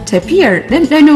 tafiyar ɗanɗano.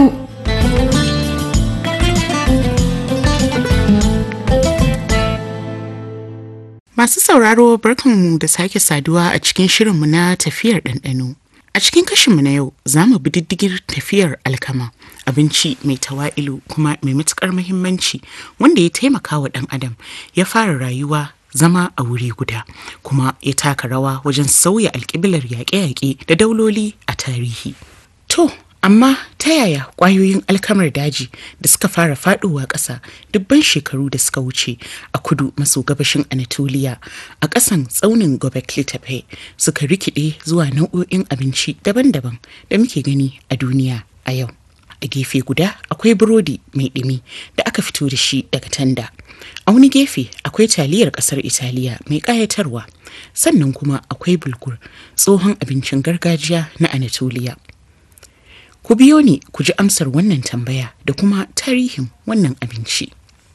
Masu sauraro barkanmu da sake saduwa a cikin shirinmu na tafiyar ɗanɗano. A cikin kashinmu na yau za mu bi diddigin tafiyar alkama, abinci mai tawa'ilu kuma mai matuƙar muhimmanci wanda ya taimaka wa ɗan adam ya fara rayuwa zama a wuri guda kuma ya taka rawa wajen sauya alƙiblar yaƙe-yaƙe da dauloli a tarihi. To, amma ta yaya ƙwayoyin alkamar daji da suka fara faɗowa ƙasa dubban shekaru da suka wuce a kudu maso gabashin Anatolia a ƙasan tsaunin Gobekli Tepe suka rikide zuwa nau'o'in abinci daban-daban da muke gani a duniya a yau. A gefe guda akwai burodi mai ɗumi da aka fito da shi daga tanda. A wani gefe akwai taliyar ƙasar Italiya mai ƙayatarwa, sannan kuma akwai bulgur tsohon abincin gargajiya na Anatolia. Ku biyo ni ku ji amsar wannan tambaya da kuma tarihin wannan abinci.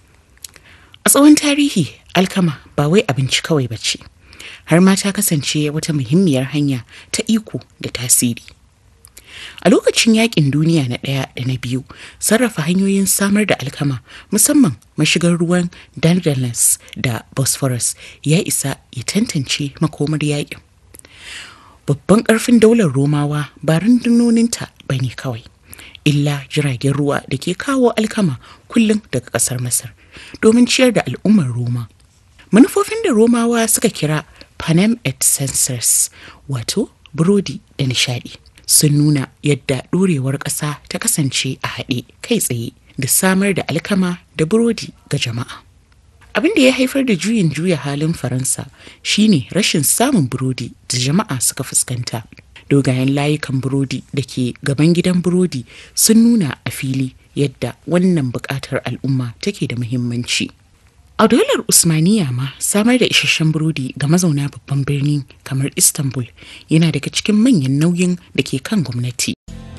A tsawon tarihi alkama ba wai abinci kawai ba ce, har ma ta kasance wata muhimmiyar hanya ta iko da tasiri. A lokacin yakin duniya na ɗaya da na biyu, sarrafa hanyoyin samar da alkama musamman mashigar ruwan Dardanelles da Bosphorus ya isa ya tantance makomar yakin. babban ƙarfin daular romawa ba rundunoninta ba ne kawai illa jiragen ruwa da ke kawo alkama kullum daga ƙasar masar domin ciyar da al'ummar roma manufofin da romawa suka kira panem et censors wato burodi da nishadi sun nuna yadda ɗorewar ƙasa ta kasance a haɗe kai tsaye da samar da alkama da burodi ga jama'a abin da ya haifar da juyin juya halin faransa shine rashin samun burodi da jama'a suka fuskanta dogayen layukan burodi da ke gaban gidan burodi sun nuna a fili yadda wannan buƙatar al'umma take da muhimmanci a daular usmaniya ma samar da isasshen burodi ga mazauna babban birni kamar istanbul yana daga cikin manyan nauyin da ke kan gwamnati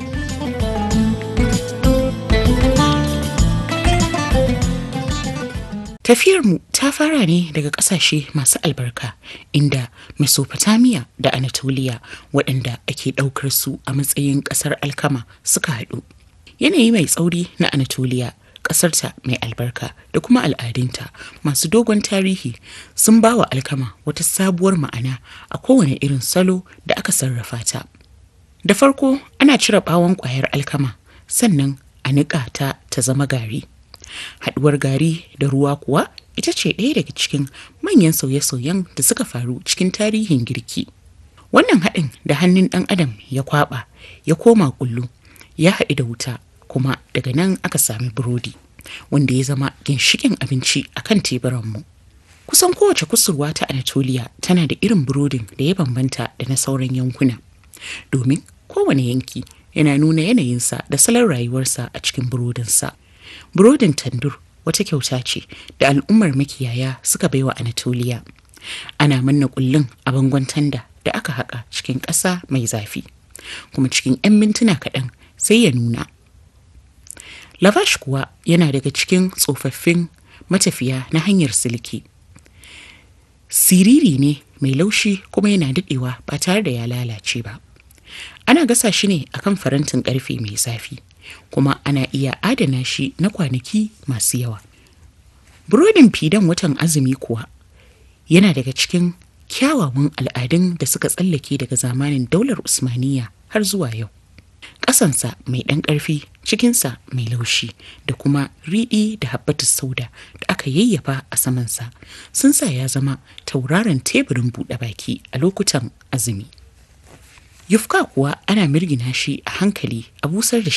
Tafiyarmu ta fara ne daga ƙasashe masu albarka inda Mesopotamia da Anatolia waɗanda ake ɗaukar su a matsayin ƙasar alkama suka haɗu. Yanayi mai tsauri na Anatolia ƙasarta mai albarka da kuma al'adunta masu dogon tarihi sun ba wa alkama wata sabuwar ma'ana a kowane irin salo da aka sarrafa ta. Da farko ana cire ɓawon ƙwayar alkama sannan a niƙa ta ta zama gari. haduwar gari da ruwa kuwa ita ce ɗaya daga cikin manyan sauye-sauyen da suka faru cikin tarihin girki wannan haɗin da hannun ɗan adam ya kwaba ya koma kullu ya haɗu da wuta kuma daga nan aka sami burodi wanda ya zama ginshikin abinci a kan teburanmu kusan kowace kusurwa ta anatolia tana da irin burodin da ya bambanta da na sauran yankuna domin kowane yanki yana nuna yanayinsa da salon rayuwarsa a cikin burodinsa. Burodin tandur wata kyauta ce da al'ummar makiyaya suka baiwa Anatolia. Ana manna kullun a bangon tanda da aka haƙa cikin ƙasa mai zafi, kuma cikin 'yan mintuna kaɗan sai ya nuna. Lavash kuwa yana daga cikin tsofaffin matafiya na hanyar silki. Siriri ne mai laushi kuma yana daɗewa ba tare da ya lalace ba. Ana gasa shi ne akan farantin ƙarfe mai zafi. kuma ana iya adana shi na kwanaki masu yawa. Burodin fidan watan azumi kuwa yana daga cikin kyawawan al'adun da suka tsallake daga zamanin daular Usmaniya har zuwa yau. Ƙasansa mai ɗan ƙarfi, cikinsa mai laushi da kuma riɗi da habbatus sauda da aka yayyafa a samansa sun sa ya zama tauraron teburin buɗe baki a lokutan azumi. Yufka kuwa ana mirgina shi a hankali a busar da